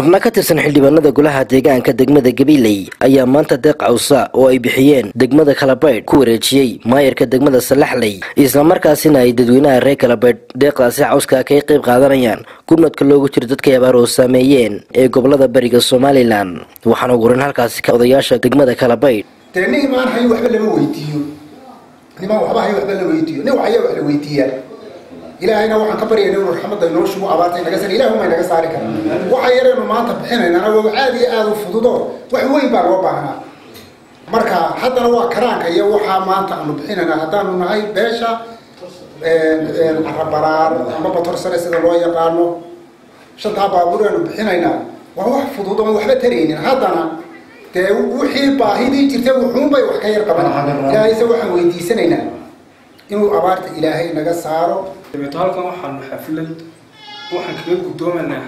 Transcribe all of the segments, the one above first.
xubno ka tirsan xildhibaanada golaha deegaanka degmada gabiley ayaa maanta deeq cawsa oo ay bixiyeen degmada kalabaydh ku wareejiyey maayarka degmada salaxley islamarkaasina ay dadweynaha reer kalabaydh deeqdaasi cawska kay qayb qaadanayaan gurmadka loogu jiro dadkay abaar oo saameeyeen ee gobolada bariga somalilan waxaana ugu horan halkaasi ka odayaasha degmada kalabaydh dee nin imaan hayo waxba lama weydiiyo nimaan waxba hayo waxba la weydiiyo nin waxaya wax la weydiiyaa ilaahayna waxaan ka baryayna inuu raxmadda inoo shugo abaarta inaga saar ilaah uma inaga saari kara waxa yaraynu maanta bixinaynana waa aad iyo aada u fududo wax weyn baa loo baahnaa marka haddana waa karaanka iyo waxaa maanta aanu bixinaynaa haddaanu nahay beesha carabaraar ama batorsare sida loo yaqaano shantaa baabuur aanu bixinaynaa waa wax fudud oon waxba taraynin haddana dee wixii baahidii jirtay wuxuunbay wax ka yar qaban ilaahayse waxaan weydiisanaynaa inuu abaarta ilaahay naga saaro dabeeto halkan waxaanu xaflad waxaan kaga guddoomanaa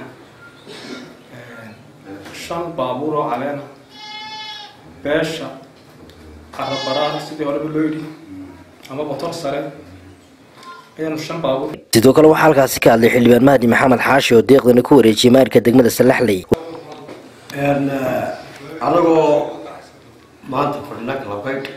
shan baabuur oo caleena beesha carabaraar sidii horeba loo yidhi ama botor sare ayaanu shan baabuur sidoo kale waxaa halkaasi ka hadlay xildhibaan mahdi maxamed xaashi oo deeqdani ku wareejiyey maayarka degmada salaxley anagoo maanta fadhina kalabaydh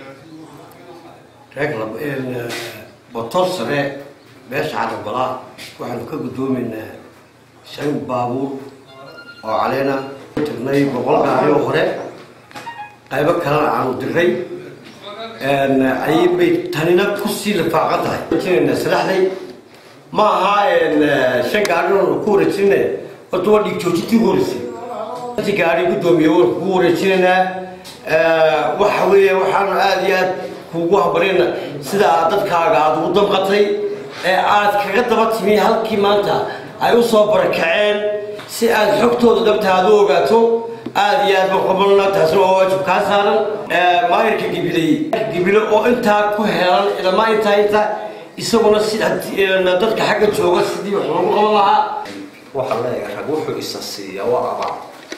reer botor sare beesha carabalaa waxaanu ka guddoomaynaa shan baabuur oo caleena tirnay boqol gaari oo hore qaybo kalena aanu diray ayay tanina kusii lifaaqan tahay jinayna salaxday ma aha shan gaari oonu ku wareejinayna horta waa dhiig joojintii ugu horeysay intii gaari guddoomiye waan kugu wareejinaynaa waxa weeye waxaanu aada iyo aad kuugu habarina sida aad dadkaaga aada ugu damqatay ee aad kaga daba timi halkii maanta ay u soo barakaceen si aad xogtooda dhabta aad u ogaato aada iyo aad maqabalna taasina waa waajib kaa saaran maayarka gibiley gibile oo intaa ku helan ilamaa intaa inta isaguna si dadka xagga jooga sidii wax loogu qaban lahaa waxaa leeyahay rag wuxuu isa siiya waa abaar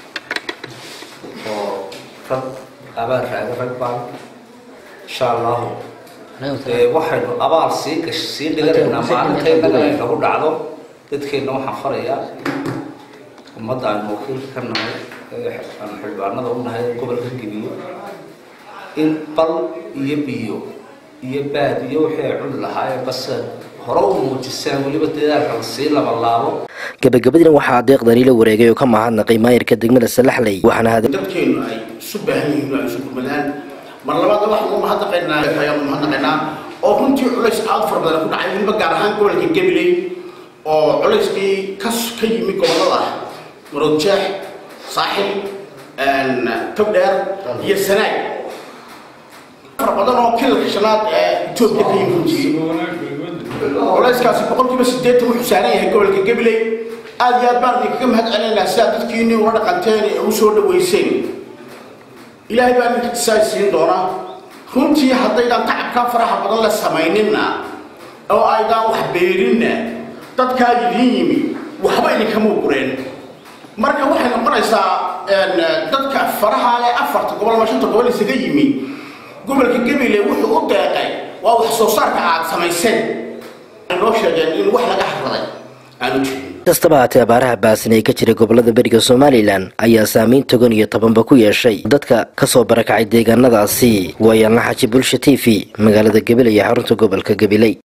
oo rag abaar raaga rag baan insha allahu waxaynu abaal sii gash sii dhiganaynaa maalintaynaga ay nagu dhacdo dadkeenna waxaan farayaa ummadda aynu wakiilka ka nahay aanu xildhibaanada u nahay gobolka gebiyo in bal iyo biyo iyo baad iyo wixii ay cuni lahaayeen base hore u muujisaan weliba dadaalka la sii labalaabo gabagabadiina waxaa deeqdani la wareegay oo ka mahadnaqay maayarka degmada salaxley waxaana dadkeenu ay isu baahan yihiin ay isu gurmadaan mar labaad waxaanu mahadnaqaynaa ayaanu mahadnaqaynaa oo runtii culays aada fara badan ku dhacay weliba gaar ahaan gobolka gabiley oo culayskii ka ka yimi gobolada maroodjeex saaxil togdheer iyo sanaag fara badan oo kilalka shanaad ee etoobiya ka yimi runtii culayskaasi boqolkiiba sideetan wuxuu saaran yahay gobolka gabiley aada iyo aad baan idinkaga mahad celinaynaa sidaa dadkiini ula dhaqanteen ee u soo dhaweyseen ilaahay baa ninka isaay siin doona runtii haddaydan tacabkaa faraha badan la samayninna oo aydaan wax beerinna dadkaa idiin yimi waxba idinkama gureen marka waxay noqonaysaa dadka faraha ee afarta gobol ama shanta gobol isaga yimi gobolka gabiley wuxuu u deeqay waa wax soo saarka aad samayseen noo sheegeen in wax laga harraday aanu jirin kastaba haatee abaaraha baasan ee ka jira gobolada beriga somalilan ayaa saameyn togan iyo tobanba ku yeeshay dadka kasoo barakacay deegaanadaasi waayaalna xaji bulsha t v magaalada gabiley ee xarunta gobolka gabiley